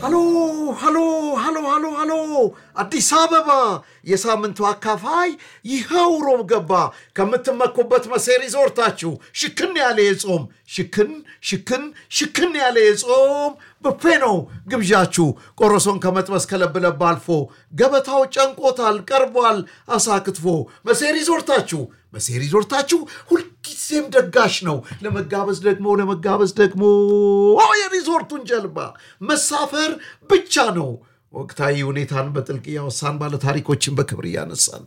ሃሎ ሃሎ ሃሎ ሃሎ ሃሎ አዲስ አበባ የሳምንቱ አካፋይ ይኸው ሮብ ገባ። ከምትመኩበት መሴ ሪዞርታችሁ ሽክን ያለ የጾም ሽክን ሽክን ሽክን ያለ የጾም ብፌ ነው ግብዣችሁ። ቆሮሶን ከመጥበስ ከለብለብ አልፎ ገበታው ጨንቆታል ቀርቧል። አሳ ክትፎ መሴ ሪዞርታችሁ መሴ ሪዞርታችሁ ሁልጊዜም ደጋሽ ነው። ለመጋበዝ ደግሞ ለመጋበዝ ደግሞ የሪዞርቱን ጀልባ መሳፈር ብቻ ነው። ወቅታዊ ሁኔታን በጥልቅ እያወሳን ባለ ታሪኮችን በክብር እያነሳን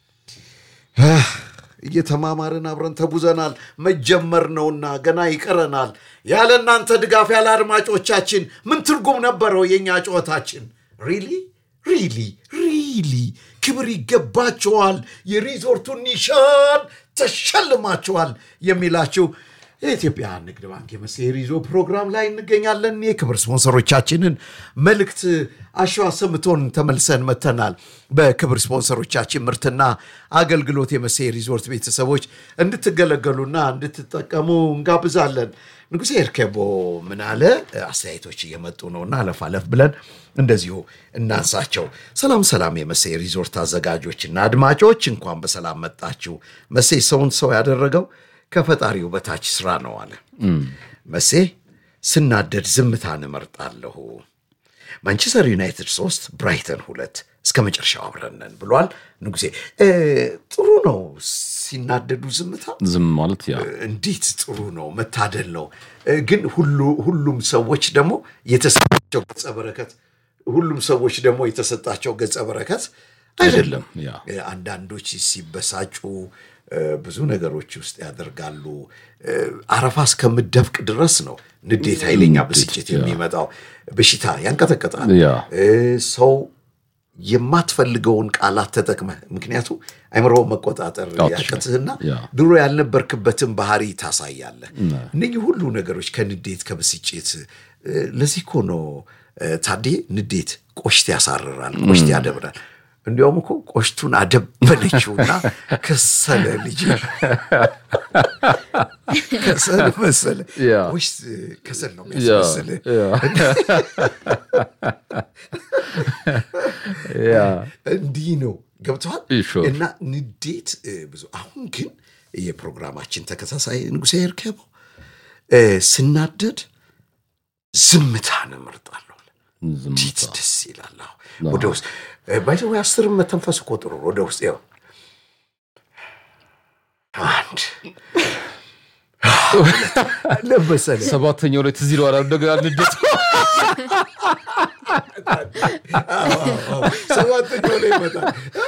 እየተማማርን አብረን ተጉዘናል። መጀመር ነውና ገና ይቀረናል። ያለ እናንተ ድጋፍ ያለ አድማጮቻችን ምን ትርጉም ነበረው የእኛ ጨዋታችን? ሪሊ ሪሊ ሪሊ ክብር ይገባቸዋል፣ የሪዞርቱን ኒሻን ተሸልማቸዋል የሚላችሁ የኢትዮጵያ ንግድ ባንክ የመሴ ሪዞ ፕሮግራም ላይ እንገኛለን። የክብር ስፖንሰሮቻችንን መልእክት አሸዋ ሰምቶን ተመልሰን መተናል። በክብር ስፖንሰሮቻችን ምርትና አገልግሎት የመሴ ሪዞርት ቤተሰቦች እንድትገለገሉና እንድትጠቀሙ እንጋብዛለን። ንጉሴ እርከቦ ምን አለ? አስተያየቶች እየመጡ ነውና አለፍ አለፍ ብለን እንደዚሁ እናንሳቸው። ሰላም ሰላም፣ የመሴ ሪዞርት አዘጋጆችና አድማጮች እንኳን በሰላም መጣችሁ። መሴ ሰውን ሰው ያደረገው ከፈጣሪው በታች ስራ ነው አለ መሴ። ስናደድ ዝምታን እመርጣለሁ። ማንቸስተር ዩናይትድ ሶስት ብራይተን ሁለት እስከ መጨረሻው አብረነን ብሏል ንጉሴ። ጥሩ ነው ሲናደዱ ዝምታ ዝም ማለት ያ እንዴት ጥሩ ነው፣ መታደል ነው። ግን ሁሉም ሰዎች ደግሞ የተሰጣቸው ገጸ በረከት ሁሉም ሰዎች ደግሞ የተሰጣቸው ገጸ በረከት አይደለም። ያ አንዳንዶች ሲበሳጩ ብዙ ነገሮች ውስጥ ያደርጋሉ። አረፋ እስከምደፍቅ ድረስ ነው ንዴት፣ ኃይለኛ ብስጭት የሚመጣው በሽታ ያንቀጠቀጣል። ያ ሰው የማትፈልገውን ቃላት ተጠቅመህ ምክንያቱ አይምሮ መቆጣጠር ያቀትህና ያ። ድሮ ያልነበርክበትን ባህሪ ታሳያለህ። እነኚህ ሁሉ ነገሮች ከንዴት ከብስጭት ለዚህ እኮ ነው ታዴ ንዴት ቆሽት ያሳርራል፣ ቆሽት ያደብራል። እንዲያውም እኮ ቆሽቱን አደበለችውና ከሰለ ልጅ ከሰል መሰለ ያ። ቆሽት ከሰል ነው ያ የሚያስመስልህ። ያ ያ እንዲህ ነው ገብተዋል። Sure. እና ንዴት እ, ብዙ አሁን ግን የፕሮግራማችን ተከታታይ ንጉሴ እርከበው እ, ስናደድ ዝምታን እመርጣለሁ። ዝም እንዴት ደስ ይላል። አዎ፣ ወደ ውስጥ ባይዘ አስርም መተንፈስ እኮ ጥሩ ነው። ወደ ውስጥ ያው አንድ ለመሰለ ሰባተኛው ላይ ትዝ ይለዋል እንደገና ንዴት ሰባተኛው ላይ ይመጣል።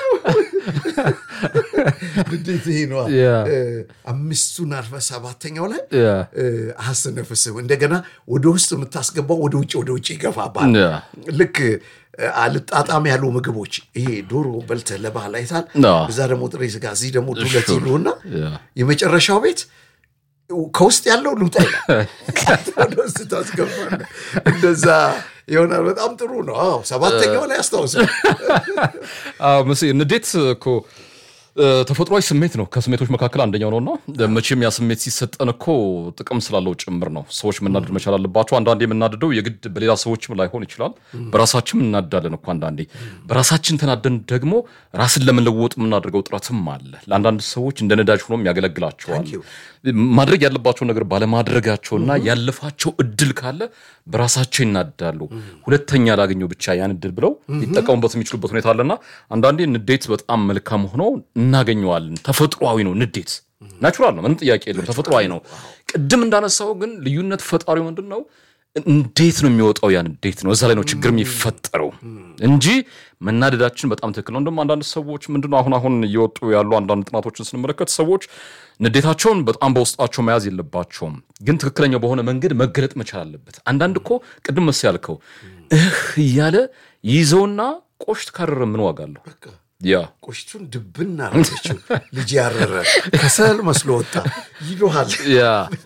ንዴት ይሄ ነዋ። ያ። እ፣ አምስቱን አልፈ ሰባተኛው ላይ ያ እ፣ አያስተነፍስም። እንደገና ወደ ውስጥ የምታስገባው ወደ ውጭ ወደ ውጭ ይገፋባል። ያ ልክ እ፣ አልጣጣም ያሉ ምግቦች ይሄ ዶሮ በልተህ ለባህል አይታል። አዎ። እዛ ደግሞ ጥሬ ስጋ፣ እዚህ ደግሞ ዱለት Sure. ይሉና ያ የመጨረሻው ቤት ከውስጥ ያለው ልውጣ ይላል። ወደ ውስጥ ታስገባለህ። እንደዛ ይሆናል። በጣም ጥሩ ነው። አዎ ሰባተኛው ላይ አስታውሰው። አዎ መስ ንዴት እኮ እ፣ ተፈጥሯዊ ስሜት ነው። ከስሜቶች መካከል አንደኛው ነውና መቼም ያ ስሜት ሲሰጠን እኮ ጥቅም ስላለው ጭምር ነው። ሰዎች መናደድ መቻል አለባቸው። አንዳንዴ የምናደደው የግድ በሌላ ሰዎችም ላይሆን ይችላል። በራሳችን እናዳለን እኮ አንዳንዴ። በራሳችን ተናደን ደግሞ ራስን ለመለወጥ የምናደርገው ጥረትም አለ። ለአንዳንድ ሰዎች እንደ ነዳጅ ሆኖም ያገለግላቸዋል። Thank you. ማድረግ ያለባቸው ነገር ባለማድረጋቸውና ያለፋቸው እድል ካለ በራሳቸው ይናዳሉ። ሁለተኛ ላገኘው ብቻ ያን እድል ብለው ሊጠቀሙበት የሚችሉበት ሁኔታ አለና አንዳንዴ ንዴት በጣም መልካም ሆኖ እናገኘዋለን። ተፈጥሯዊ ነው ንዴት ናቹራል ነው፣ ምንም ጥያቄ የለም። ተፈጥሯዊ ነው። ቅድም እንዳነሳው ግን ልዩነት ፈጣሪው ምንድን ነው? እንዴት ነው የሚወጣው? ያን እንዴት ነው እዛ ላይ ነው ችግር የሚፈጠረው እንጂ መናደዳችን በጣም ትክክል ነው። እንደውም አንዳንድ ሰዎች ምንድነው አሁን አሁን እየወጡ ያሉ አንዳንድ ጥናቶችን ስንመለከት ሰዎች ንዴታቸውን በጣም በውስጣቸው መያዝ የለባቸውም፣ ግን ትክክለኛው በሆነ መንገድ መገለጥ መቻል አለበት። አንዳንድ እኮ ቅድም መስ ያልከው እህ እያለ ይዘውና ቆሽት ካረረ ምን ዋጋ አለው? ያ ቆሽቱን ድብና አረገችው። ልጅ ያረረ ከሰል መስሎ ወጣ ይሉሃል። ያ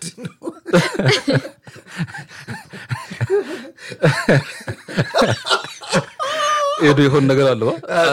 ሄዶ የሆን ነገር አለ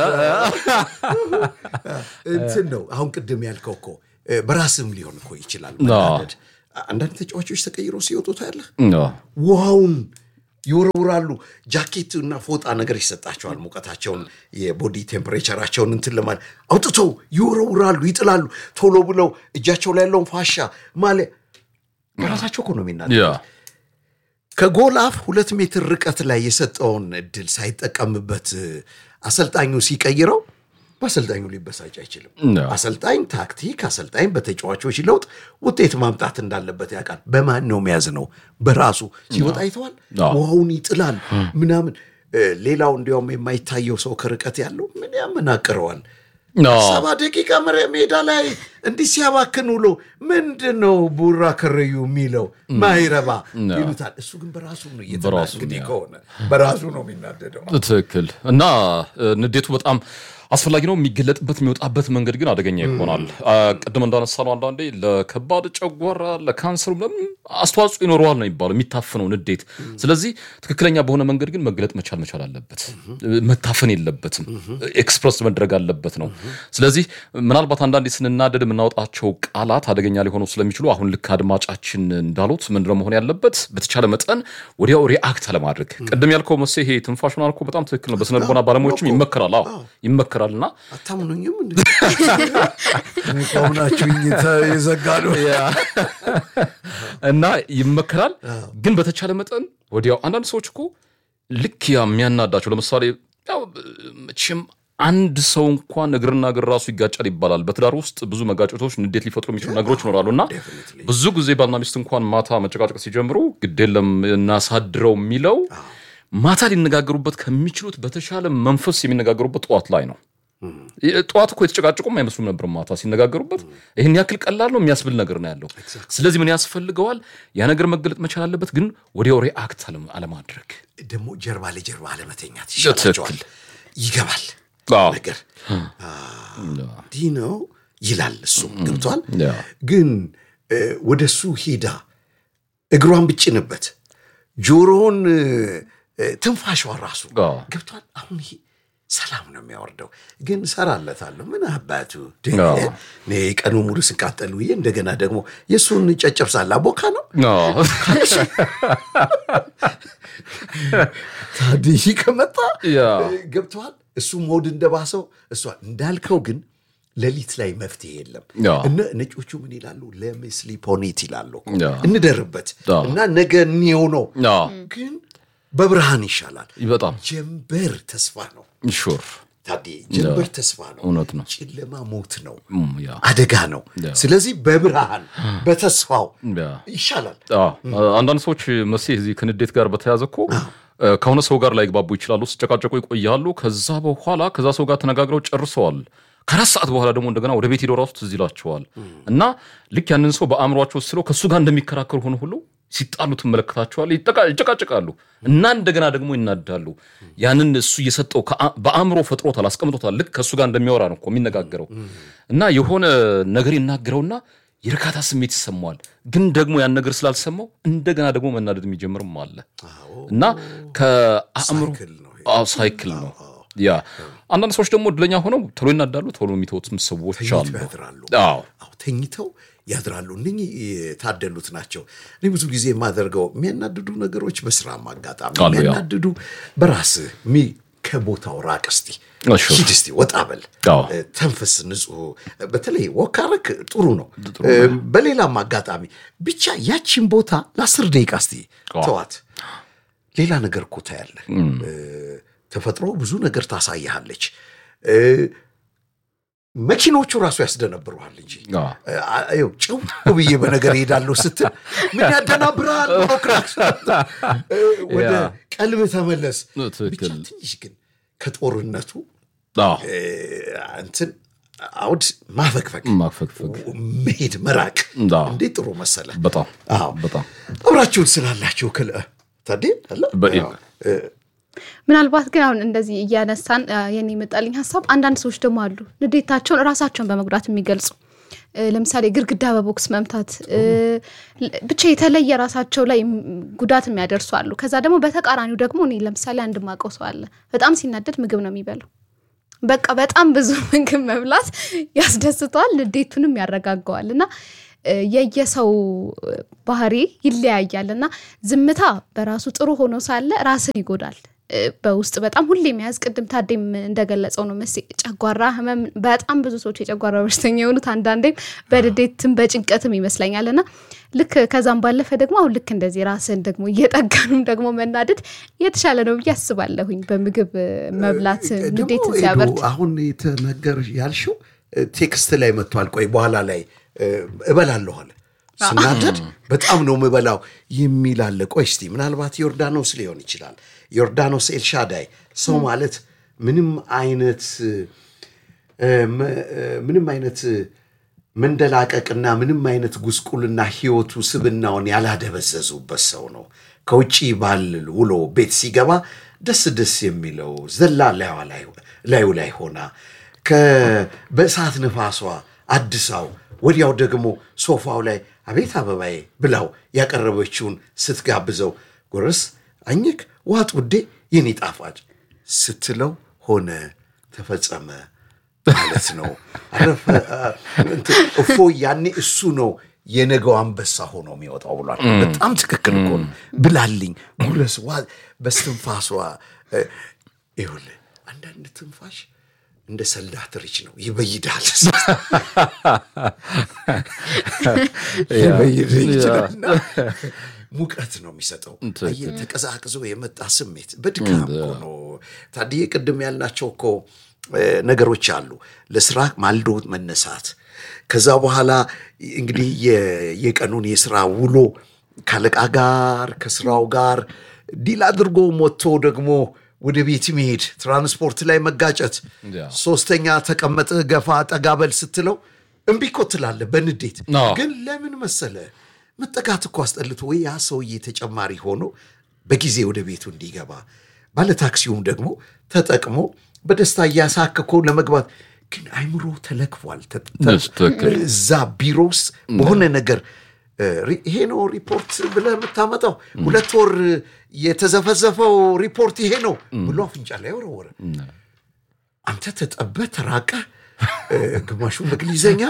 እንትን ነው አሁን ቅድም ያልከው እኮ እ፣ በራስም ሊሆን እኮ ይችላል መናደድ። አንዳንድ ተጫዋቾች ተቀይሮ ሲወጡ ታያለህ። ውሃውን ይወረውራሉ። ጃኬት እና ፎጣ ነገር ይሰጣቸዋል። ሙቀታቸውን የቦዲ ቴምፕሬቸራቸውን እንትን ለማለት አውጥተው ይወረውራሉ፣ ይጥላሉ። ቶሎ ብለው እጃቸው ላይ ያለውን ፋሻ ማለ በራሳቸው እኮ ነው የሚናደ ያ ከጎል አፍ ሁለት ሜትር ርቀት ላይ የሰጠውን እድል ሳይጠቀምበት አሰልጣኙ ሲቀይረው በአሰልጣኙ ሊበሳጭ አይችልም። ያ። አሰልጣኝ ታክቲክ፣ አሰልጣኝ በተጫዋቾች ለውጥ ውጤት ማምጣት እንዳለበት ያውቃል። በማን ነው መያዝ ነው? በራሱ ሲወጣ አይተዋል። አዎ። ውሃውን ይጥላል ምናምን። እ፣ ሌላው እንዲያውም የማይታየው ሰው ከርቀት ያለው ምን ያመናቅረዋል? አዎ። ሰባ ደቂቃ መረ- ሜዳ ላይ እንዲህ ሲያባክን ውሎ ምንድን ነው ቡራ ከረዩ የሚለው ማይረባ ይሉታል። እሱ ግን በራሱ ነው እየተና በራሱ እንግዲህ ነው። ከሆነ በራሱ ነው የሚናደደው። ትክክል እና እ፣ ንዴቱ በጣም አስፈላጊ ነው። የሚገለጥበት የሚወጣበት መንገድ ግን አደገኛ ይሆናል። አ፣ ቅድም እንዳነሳ ነው አንዳንዴ ለከባድ ጨጓራ፣ ለካንሰሩ ለምን አስተዋጽኦ ይኖረዋል ነው የሚባለው የሚታፍነው ንዴት። ስለዚህ ትክክለኛ በሆነ መንገድ ግን መግለጥ መቻል መቻል አለበት። መታፈን የለበትም። ኤክስፕረስ መድረግ አለበት ነው። ስለዚህ ምናልባት አንዳንዴ ስንናደድ የምናወጣቸው ቃላት አደገኛ ሊሆኑ ስለሚችሉ አሁን ልክ አድማጫችን እንዳሉት ምንድነው መሆን ያለበት? በተቻለ መጠን ወዲያው ሪአክት አለማድረግ። ቅድም ያልከው መሴ ይሄ ትንፋሽ ምናምን እኮ በጣም ትክክል ነው። በስነ ልቦና ባለሙያዎችም ይመከራል። አዎ ይመከራል እና አታምኑኝም? እንደ ቆምናችሁኝ የዘጋ ነው። እና ይመከራል። ግን በተቻለ መጠን ወዲያው አንዳንድ ሰዎች እኮ ልክ ያ የሚያናዳቸው ለምሳሌ ያው መቼም አንድ ሰው እንኳን እግርና እግር ራሱ ይጋጫል ይባላል። በትዳር ውስጥ ብዙ መጋጨቶች፣ ንዴት ሊፈጥሩ የሚችሉ ነገሮች ይኖራሉ እና ብዙ ጊዜ ባልና ሚስት እንኳን ማታ መጨቃጨቅ ሲጀምሩ ግድ የለም እናሳድረው የሚለው ማታ ሊነጋገሩበት ከሚችሉት በተሻለ መንፈስ የሚነጋገሩበት ጠዋት ላይ ነው። ጠዋት እኮ የተጨቃጨቁም አይመስሉም ነበር። ማታ ሲነጋገሩበት ይህን ያክል ቀላል ነው የሚያስብል ነገር ነው ያለው። ስለዚህ ምን ያስፈልገዋል? ያ ነገር መገለጥ መቻል አለበት፣ ግን ወዲያው ሪአክት አለ- አለማድረግ። ደግሞ ጀርባ ለጀርባ አለመተኛት ይሻላቸዋል። ይገባል አዎ። ነገር እንዲህ ነው ይላል። እሱም ገብቷል። ያ። ግን እ፣ ወደ እሱ ሄዳ እግሯን ብጭንበት ጆሮውን እ፣ እ፣ ትንፋሿ ራሱ አዎ። ገብቷል። አሁን ይሄ ሰላም ነው የሚያወርደው። ግን ሰራለታለሁ ምን አባቱ አዎ። እኔ ቀኑ ሙሉ ስቃጠል ውዬ እንደገና ደግሞ የእሱን ጨጨብሳ ላቦካ ነው አዎ። ታድይ ከመጣ ያ። ገብተዋል። እሱ ሞድ እንደባሰው እሷ እንዳልከው ግን ሌሊት ላይ መፍትሄ የለም። ያ። እነ ነጮቹ ምን ይላሉ? ለምስሊ ፖኔት ይላሉ እኮ። ያ። እንደርበት ያ። እና ነገ እኒየው ነው። አዎ። ግን በብርሃን ይሻላል። በጣም ጀንበር ተስፋ ነው ሹር ታዴ፣ ጀንበር ተስፋ ነው። እውነት ነው። ጨለማ ሞት ነው፣ እም፣ ያ አደጋ ነው። ያ። ስለዚህ በብርሃን በተስፋው ያ ይሻላል። አዎ። አንዳንድ ሰዎች መሴ እዚህ ከንዴት ጋር በተያያዘ እኮ ከሆነ ሰው ጋር ላይግባቡ ይችላሉ። ሲጨቃጨቁ ይቆያሉ። ከዛ በኋላ ከዛ ሰው ጋር ተነጋግረው ጨርሰዋል። ከአራት ሰዓት በኋላ ደግሞ እንደገና ወደ ቤት ሄደው ራሱ ትዝ ይላቸዋል እና ልክ ያንን ሰው በአእምሯቸው ስለው ከእሱ ጋር እንደሚከራከሩ ሆነ ሁሉ ሲጣሉ ትመለከታቸዋል። ይጠቃ- ይጨቃጨቃሉ እና እንደገና ደግሞ ይናዳሉ። ያንን እሱ እየሰጠው ከአ- በአእምሮ ፈጥሮታል፣ አስቀምጦታል። ልክ ከእሱ ጋር እንደሚያወራ ነው እኮ የሚነጋገረው እና የሆነ ነገር ይናገረውና የእርካታ ስሜት ይሰማዋል። ግን ደግሞ ያን ነገር ስላልሰማው እንደገና ደግሞ መናደድ የሚጀምርም አለ እና ከአእምሮ ሳይክል ነው ይሄ። አዎ ሳይክል ነው ያ። አንዳንድ ሰዎች ደግሞ እድለኛ ሆነው ቶሎ ይናዳሉ፣ ቶሎ የሚተውትም ሰዎች አሉ። ተኝተው ያድራሉ። አዎ አዎ ተኝተው ያድራሉ። እነኚህ የታደሉት ናቸው። እኔ ብዙ ጊዜ የማደርገው የሚያናድዱ ነገሮች በስራም አጋጣሚ አሉ፣ ያው። የሚያናድዱ በራስህ ሚ ከቦታው ራቅ እስቲ እሺ። ሂድ እስቲ ወጣ በል አዎ። እ፣ ተንፍስ፣ ንጹህ በተለይ ወካረክ ጥሩ ነው። እ፣ በሌላም አጋጣሚ ብቻ ያቺን ቦታ ለአስር ደቂቃ እስቲ አዎ። ተዋት። ሌላ ነገር እኮ ታያለህ። እ፣ ተፈጥሮ ብዙ ነገር ታሳይሃለች። እ፣ መኪኖቹ ራሱ ያስደነብሩሃል እንጂ አዎ። ይኸው ጭው ብዬ በነገር እሄዳለሁ ስትል ምን ያደናብርሃል? ፕሮክራክስ ወደ ያ። ቀልብ ተመለስ። ብቻ ትክክል። ትንሽ ግን ከጦርነቱ አዎ እ፣ እንትን አውድ ማፈግፈግ ማፈግፈግ መሄድ መራቅ አዎ። እንዴት ጥሩ መሰለ። በጣም አዎ በጣም አብራችሁን ስላላችሁ ክል ታዴ አለ በ- አዎ። እ፣ ምናልባት ግን አሁን እንደዚህ እያነሳን አ፣ የኔ የመጣልኝ ሀሳብ አንዳንድ ሰዎች ደግሞ አሉ ንዴታቸውን ራሳቸውን በመጉዳት የሚገልጹ እ፣ ለምሳሌ ግድግዳ በቦክስ መምታት እ፣ ል- ብቻ የተለየ ራሳቸው ላይ ም- ጉዳት የሚያደርሱ አሉ። ከዛ ደግሞ በተቃራኒው ደግሞ እኔ ለምሳሌ አንድ ማቀው ሰው አለ በጣም ሲናደድ ምግብ ነው የሚበላው። በቃ በጣም ብዙ ምግብ መብላት ያስደስተዋል፣ ንዴቱንም ያረጋገዋል። እና እ፣ የየሰው ባህሪ ይለያያል እና ዝምታ በራሱ ጥሩ ሆኖ ሳለ ራስን ይጎዳል። እ፣ በውስጥ በጣም ሁሌ መያዝ ቅድም ታዴም እንደገለጸው ነው መስ ጨጓራ ህመም በጣም ብዙ ሰዎች የጨጓራ በሽተኛ የሆኑት አንዳንዴም በድዴትም በጭንቀትም ይመስለኛል እና ልክ ከዛም ባለፈ ደግሞ አሁን ልክ እንደዚህ ራስን ደግሞ እየጠገኑም ደግሞ መናደድ የተሻለ ነው ብዬ አስባለሁኝ። በምግብ እ፣ መብላት ደግሞ ንዴትን ኤዱ፣ ሲያበርድ አሁን የተነገር ያልሽው እ፣ ቴክስት ላይ መጥቷል። ቆይ በኋላ ላይ እ፣ እበላለሁ አለ ስናደድ በጣም ነው ምበላው የሚል አለ። ቆይ እስቲ ምናልባት ዮርዳኖስ ሊሆን ይችላል። ዮርዳኖስ ኤልሻዳይ ሰው ማለት ምንም አይነት እ፣ መ- እ፣ ምንም አይነት መንደላቀቅና ምንም አይነት ጉስቁልና ህይወቱ ስብናውን ያላደበዘዙበት ሰው ነው። ከውጭ ባል ውሎ ቤት ሲገባ ደስ ደስ የሚለው ዘላ ላይዋ ላይ- ላዩ ላይ ሆና ከ- በእሳት ንፋሷ አድሳው ወዲያው ደግሞ ሶፋው ላይ አቤት አበባዬ ብላው ያቀረበችውን ስትጋብዘው ጎረስ አኝክ ዋጥ ውዴ የኔ ጣፋጭ ስትለው ሆነ ተፈጸመ ማለት ነው። አረፈ አ- እንትን እፎ ያኔ እሱ ነው የነገው አንበሳ ሆኖ የሚወጣው ብሏል። በጣም ትክክል እኮ ነው። ብላልኝ ጉረስ ዋ በስትንፋሷ እ፣ ይኸውልህ አንዳንድ ትንፋሽ እንደ ሰልዳትሪች ነው ይበይዳል ይበይድ ይችላልና ሙቀት ነው የሚሰጠው። አየህ ተቀዛቅዞ የመጣ ስሜት በድካም እኮ ነው። ታዲያ ቅድም ያልናቸው እኮ እ፣ ነገሮች አሉ። ለስራ ማልዶ መነሳት፣ ከዛ በኋላ እንግዲህ የ- የቀኑን የስራ ውሎ ካለቃ ጋር ከስራው ጋር ዲል አድርጎ ሞቶ ደግሞ ወደ ቤት መሄድ፣ ትራንስፖርት ላይ መጋጨት፣ ያ። ሶስተኛ ተቀመጥህ ገፋ ጠጋበል ስትለው እምቢ እኮ ትላለህ በንዴት አዎ። ግን ለምን መሰለ መጠጋት እኮ አስጠልቶ ወይ ያ ሰውዬ ተጨማሪ ሆኖ በጊዜ ወደ ቤቱ እንዲገባ ባለታክሲውም ደግሞ ተጠቅሞ በደስታ እያሳክኮ ለመግባት ግን አይምሮ ተለክፏል። ተ- ተ- እሱ ትክክል። እዛ ቢሮ ውስጥ በሆነ ነገር እ፣ ሪ- ይሄ ነው ሪፖርት ብለህ የምታመጣው ሁለት ወር የተዘፈዘፈው ሪፖርት ይሄ ነው ብሎ አፍንጫ ላይ ወረወረ። አንተ ተጠበህ ተራቀህ እ፣ ግማሹን በእንግሊዘኛ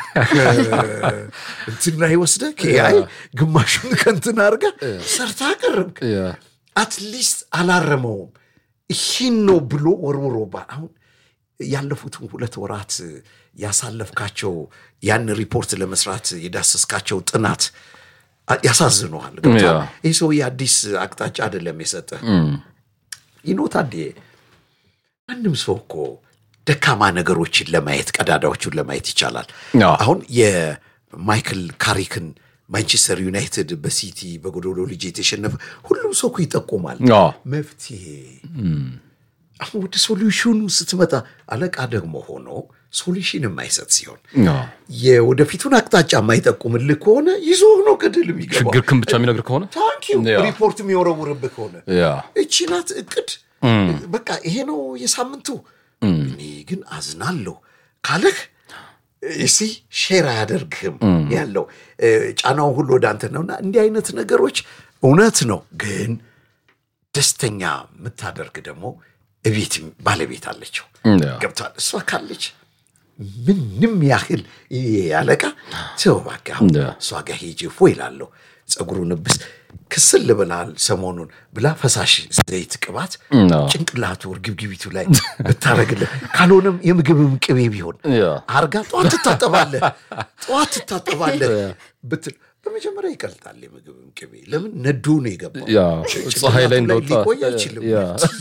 እንትን ላይ ወስደህ ከኤአይ ግማሹን ከንትን አድርገህ ሰርታ አቀረብክ። ያ አትሊስት አላረመውም። ይህን ነው ብሎ ወርውሮባል። አሁን ያለፉትን ሁለት ወራት ያሳለፍካቸው ያን ሪፖርት ለመስራት የዳሰስካቸው ጥናት አ- ያሳዝነዋል። ገብቶሃል? ያ። ይህ ሰውዬ አዲስ አቅጣጫ አይደለም የሰጠህ። ይኖ ታዴ ማንም ሰው እኮ ደካማ ነገሮችን ለማየት ቀዳዳዎቹን ለማየት ይቻላል። ያ። አሁን የማይክል ካሪክን ማንቸስተር ዩናይትድ በሲቲ በጎዶሎ ልጅ የተሸነፈ ሁሉም ሰው እኮ ይጠቁማል ያ መፍትሄ። አሁን ወደ ሶሉሽኑ ስትመጣ አለቃ ደግሞ ሆኖ ሶሉሽን የማይሰጥ ሲሆን ያ የወደፊቱን አቅጣጫ የማይጠቁምልህ ከሆነ ይዞ ነው ገደል የሚገባው። ችግርክን ብቻ የሚነግር ከሆነ ታንኪዩ ያ። ሪፖርት የሚወረውርብህ ከሆነ ያ እቺ ናት እቅድ። በቃ ይሄ ነው የሳምንቱ። እኔ ግን አዝናለሁ ካለህ እሲ ሼር አያደርግህም ያለው እ፣ ጫናው ሁሉ ወደ አንተ ነውና እንዲህ አይነት ነገሮች እውነት ነው። ግን ደስተኛ የምታደርግ ደግሞ እቤት ባለቤት አለችው ያ ገብቷል። እሷ ካለች ምንም ያህል ይሄ ያለቃ ሰው እባክህ አሁን ያ። እሷ ጋር ሄጄ ፎ ይላለሁ ጸጉሩን ብስ ክስል ብላል ሰሞኑን ብላ ፈሳሽ ዘይት ቅባት ያ። ጭንቅላቱ እርግብግቢቱ ላይ ብታረግልህ ካልሆነም የምግብም ቅቤ ቢሆን ያ። አርጋ ጠዋት ትታጠባለህ ጠዋት ትታጠባለህ ብትል በመጀመሪያ ይቀልጣል የምግብም ቅቤ ለምን ነዶ ነው የገባው ያ ጭንቅላቱ ፀሐይ ላይ ላይ እንደወጣ ሊቆይ አይችልም ያ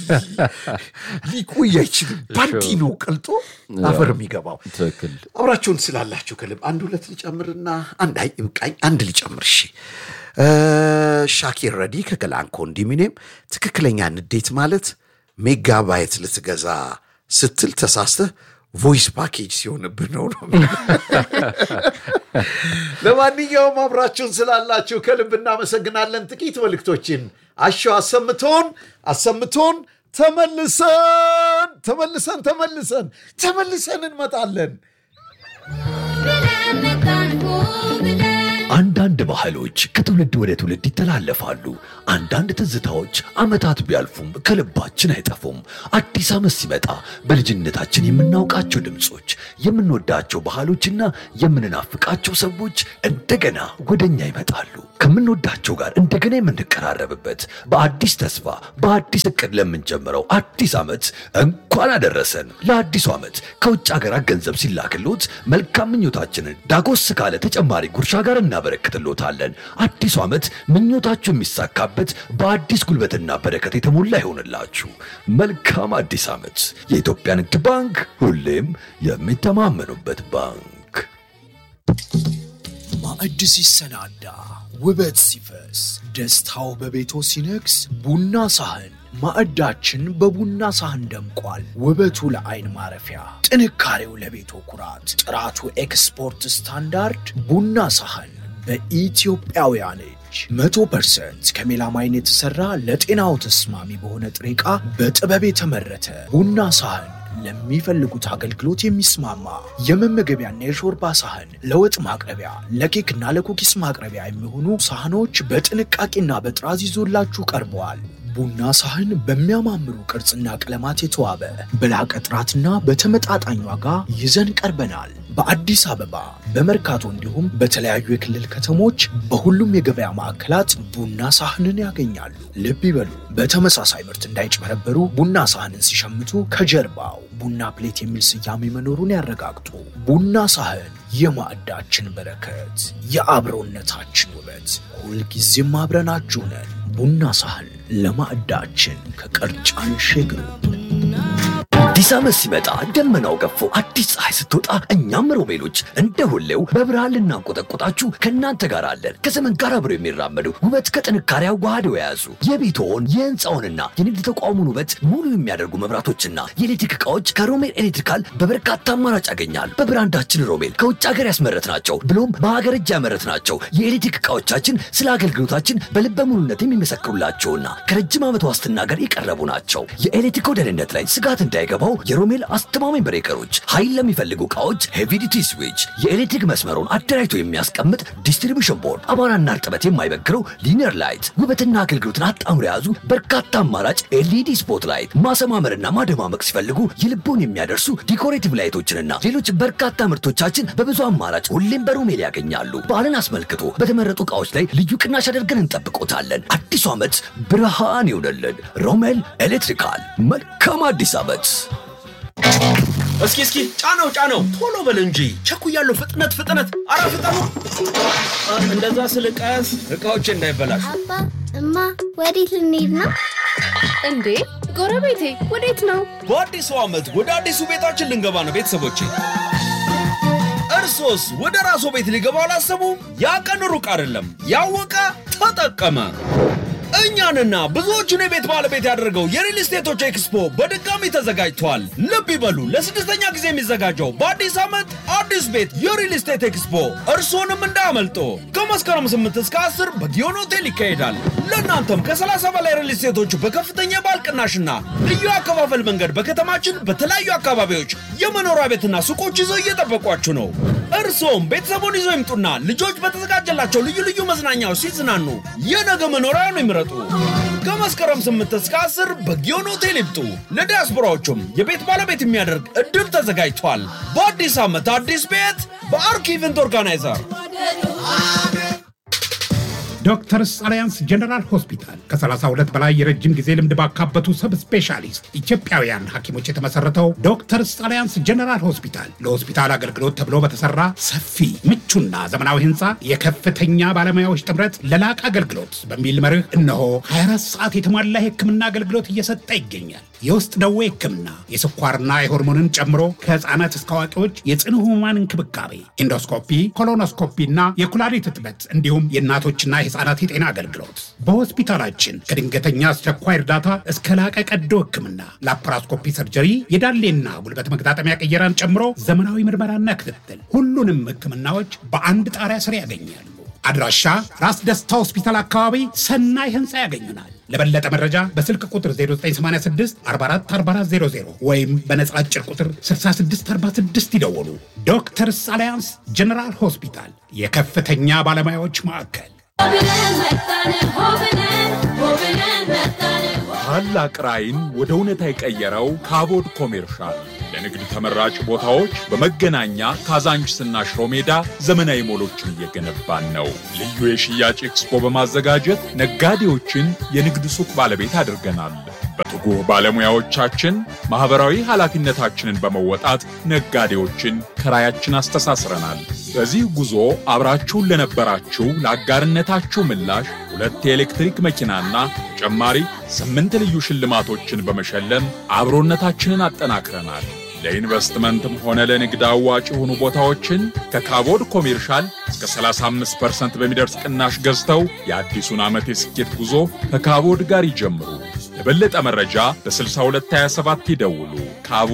ሊቆይ አይችልም ባንዲ ነው ቀልጦ አፈር የሚገባው ትክክል አብራችሁን ስላላችሁ ከልብ አንድ ሁለት ልጨምርና አንድ አይ ይብቃኝ አንድ ልጨምር እሺ እ፣ ሻኪር ረዲ ከገላን ኮንዶሚኒየም ትክክለኛ ንዴት ማለት ሜጋባይት ልትገዛ ስትል ተሳስተህ ቮይስ ፓኬጅ ሲሆንብህ ነው ነው ለማንኛውም አብራችሁን ስላላችሁ ከልብ እናመሰግናለን ጥቂት መልእክቶችን አሸው አሰምቶን አሰምቶን ተመልሰን ተመልሰን ተመልሰን ተመልሰን እንመጣለን ብለን መጣን ሆ ብለን አንዳንድ ባህሎች ከትውልድ ወደ ትውልድ ይተላለፋሉ። አንዳንድ ትዝታዎች ዓመታት ቢያልፉም ከልባችን አይጠፉም። አዲስ ዓመት ሲመጣ በልጅነታችን የምናውቃቸው ድምፆች፣ የምንወዳቸው ባህሎችና የምንናፍቃቸው ሰዎች እንደገና ወደኛ ይመጣሉ። ከምንወዳቸው ጋር እንደገና የምንቀራረብበት በአዲስ ተስፋ በአዲስ እቅድ ለምንጀምረው አዲስ ዓመት እንኳን አደረሰን። ለአዲሱ ዓመት ከውጭ ሀገራት ገንዘብ ሲላክሎት መልካም ምኞታችንን ዳጎስ ካለ ተጨማሪ ጉርሻ ጋር እናበረክትሎታለን። አዲሱ ዓመት ምኞታችሁ የሚሳካበት በአዲስ ጉልበትና በረከት የተሞላ ይሆንላችሁ። መልካም አዲስ ዓመት። የኢትዮጵያ ንግድ ባንክ ሁሌም የሚተማመኑበት ባንክ። ማዕድ ሲሰናዳ ውበት ሲፈስ ደስታው በቤቶ ሲነግስ ቡና ሳህን ማዕዳችን በቡና ሳህን ደምቋል። ውበቱ ለአይን ማረፊያ፣ ጥንካሬው ለቤቶ ኩራት፣ ጥራቱ ኤክስፖርት ስታንዳርድ ቡና ሳህን በኢትዮጵያውያን እጅ መቶ ፐርሰንት ከሜላማይን የተሠራ ለጤናው ተስማሚ በሆነ ጥሬ ዕቃ በጥበብ የተመረተ ቡና ሳህን ለሚፈልጉት አገልግሎት የሚስማማ የመመገቢያና የሾርባ ሳህን፣ ለወጥ ማቅረቢያ፣ ለኬክና ለኩኪስ ማቅረቢያ የሚሆኑ ሳህኖች በጥንቃቄና በጥራዝ ይዞላችሁ ቀርበዋል። ቡና ሳህን በሚያማምሩ ቅርጽና ቀለማት የተዋበ በላቀ ጥራትና በተመጣጣኝ ዋጋ ይዘን ቀርበናል። በአዲስ አበባ በመርካቶ እንዲሁም በተለያዩ የክልል ከተሞች በሁሉም የገበያ ማዕከላት ቡና ሳህንን ያገኛሉ። ልብ ይበሉ፣ በተመሳሳይ ምርት እንዳይጭበረበሩ ቡና ሳህንን ሲሸምቱ ከጀርባው ቡና ፕሌት የሚል ስያሜ መኖሩን ያረጋግጡ። ቡና ሳህን የማዕዳችን በረከት፣ የአብሮነታችን ውበት፣ ሁልጊዜም አብረናችሁ ነን። ቡና ሳህን ለማዕዳችን ከቀርጫን ሼግሩ። አዲስ ዓመት ሲመጣ ደመናው ገፎ አዲስ ፀሐይ ስትወጣ እኛም ሮቤሎች እንደ ሁሌው በብርሃን ልናንቆጠቆጣችሁ ከእናንተ ጋር አለን። ከዘመን ጋር አብረው የሚራመዱ ውበት ከጥንካሬ አዋህደው የያዙ የቤትዎን የህንፃውንና የንግድ ተቋሙን ውበት ሙሉ የሚያደርጉ መብራቶችና የኤሌክትሪክ ዕቃዎች ከሮሜል ኤሌክትሪካል በበርካታ አማራጭ ያገኛል። በብራንዳችን ሮሜል ከውጭ ሀገር ያስመረት ናቸው ብሎም በሀገር እጅ ያመረት ናቸው። የኤሌክትሪክ ዕቃዎቻችን ስለ አገልግሎታችን በልበ ሙሉነት የሚመሰክሩላቸውና ከረጅም ዓመት ዋስትና ጋር የቀረቡ ናቸው። የኤሌክትሪክ ደህንነት ላይ ስጋት እንዳይገባው የሮሜል አስተማማኝ ብሬከሮች፣ ኃይል ለሚፈልጉ ዕቃዎች ሄቪዲቲ ስዊች፣ የኤሌክትሪክ መስመሩን አደራጅቶ የሚያስቀምጥ ዲስትሪቢሽን ቦርድ፣ አቧራና እርጥበት የማይበግረው ሊኒየር ላይት፣ ውበትና አገልግሎትን አጣምሮ የያዙ በርካታ አማራጭ ኤልኢዲ ስፖት ላይት፣ ማሰማመርና ማደማመቅ ሲፈልጉ የልቦን የሚያደርሱ ዲኮሬቲቭ ላይቶችንና ሌሎች በርካታ ምርቶቻችን በብዙ አማራጭ ሁሌም በሮሜል ያገኛሉ። በዓልን አስመልክቶ በተመረጡ ዕቃዎች ላይ ልዩ ቅናሽ አድርገን እንጠብቆታለን። አዲሱ ዓመት ብርሃን ይሆነልን። ሮሜል ኤሌክትሪካል። መልካም አዲስ ዓመት። እስኪ እስኪ ጫነው ጫነው፣ ቶሎ በል እንጂ ቸኩያለሁ። ፍጥነት ፍጥነት፣ አረ ፍጠኑ! እንደዛ ስል ቀስ እቃዎች እንዳይበላሹ። አባ እማ ወዴት ልንሄድ ነው? እንዴ ጎረቤቴ ወዴት ነው? በአዲሱ ዓመት ወደ አዲሱ ቤታችን ልንገባ ነው ቤተሰቦቼ። እርሶስ ወደ ራስዎ ቤት ሊገባ አላሰቡ? ያ ቀን ሩቅ አይደለም። ያወቀ ተጠቀመ። እኛንና ብዙዎቹን የቤት ባለቤት ያደረገው የሪል ስቴቶች ኤክስፖ በድጋሚ ተዘጋጅቷል። ልብ ይበሉ፣ ለስድስተኛ ጊዜ የሚዘጋጀው በአዲስ ዓመት አዲስ ቤት የሪል ስቴት ኤክስፖ እርስዎንም እንዳያመልጦ። ከመስከረም 8 እስከ 10 በጊዮን ሆቴል ይካሄዳል። ለእናንተም ከ30 በላይ ሪል ስቴቶች በከፍተኛ የባል ቅናሽና ልዩ አከፋፈል መንገድ በከተማችን በተለያዩ አካባቢዎች የመኖሪያ ቤትና ሱቆች ይዘው እየጠበቋችሁ ነው። እርስዎም ቤተሰቡን ይዘው ይምጡና ልጆች በተዘጋጀላቸው ልዩ ልዩ መዝናኛዎች ሲዝናኑ የነገ መኖሪያውን ይምረጡ። ከመስከረም 8 እስከ 10 በጊዮን ሆቴል ይምጡ። ለዲያስፖራዎቹም የቤት ባለቤት የሚያደርግ እድል ተዘጋጅቷል። በአዲስ ዓመት አዲስ ቤት በአርክ ኢቨንት ኦርጋናይዘር ዶክተርስ አሊያንስ ጀነራል ሆስፒታል ከ32 በላይ የረጅም ጊዜ ልምድ ባካበቱ ሰብ ስፔሻሊስት ኢትዮጵያውያን ሐኪሞች የተመሰረተው ዶክተርስ አሊያንስ ጀነራል ሆስፒታል ለሆስፒታል አገልግሎት ተብሎ በተሰራ ሰፊ ምቹና ዘመናዊ ህንፃ የከፍተኛ ባለሙያዎች ጥምረት ለላቀ አገልግሎት በሚል መርህ እነሆ 24 ሰዓት የተሟላ የህክምና አገልግሎት እየሰጠ ይገኛል። የውስጥ ደዌ ህክምና፣ የስኳርና የሆርሞንን ጨምሮ ከህፃናት እስከ አዋቂዎች የጽኑ ህሙማን እንክብካቤ፣ ኢንዶስኮፒ፣ ኮሎኖስኮፒ እና የኩላሊት እጥበት እንዲሁም የእናቶችና የህፃናት የጤና አገልግሎት በሆስፒታላችን ከድንገተኛ አስቸኳይ እርዳታ እስከ ላቀ ቀዶ ህክምና፣ ላፓራስኮፒ ሰርጀሪ፣ የዳሌና ጉልበት መገጣጠሚያ ቅየራን ጨምሮ ዘመናዊ ምርመራና ክትትል፣ ሁሉንም ህክምናዎች በአንድ ጣሪያ ስር ያገኛሉ። አድራሻ ራስ ደስታ ሆስፒታል አካባቢ ሰናይ ህንፃ ያገኙናል። ለበለጠ መረጃ በስልክ ቁጥር 0986 444400 ወይም በነጻ አጭር ቁጥር 6646 ይደውሉ። ዶክተርስ አሊያንስ ጀነራል ሆስፒታል የከፍተኛ ባለሙያዎች ማዕከል። ታላቅ ራዕይን ወደ እውነታ የቀየረው ካቦድ ኮሜርሻል ለንግድ ተመራጭ ቦታዎች በመገናኛ ካዛንችስና ሽሮ ሜዳ ዘመናዊ ሞሎችን እየገነባን ነው። ልዩ የሽያጭ ኤክስፖ በማዘጋጀት ነጋዴዎችን የንግድ ሱቅ ባለቤት አድርገናል። በትጉህ ባለሙያዎቻችን ማኅበራዊ ኃላፊነታችንን በመወጣት ነጋዴዎችን ከራያችን አስተሳስረናል። በዚህ ጉዞ አብራችሁን ለነበራችሁ ለአጋርነታችሁ ምላሽ ሁለት የኤሌክትሪክ መኪናና ተጨማሪ ስምንት ልዩ ሽልማቶችን በመሸለም አብሮነታችንን አጠናክረናል። ለኢንቨስትመንትም ሆነ ለንግድ አዋጭ የሆኑ ቦታዎችን ከካቦድ ኮሜርሻል እስከ 35% በሚደርስ ቅናሽ ገዝተው የአዲሱን ዓመት የስኬት ጉዞ ከካቦድ ጋር ይጀምሩ። ለበለጠ መረጃ በ6227 ይደውሉ። ካቦ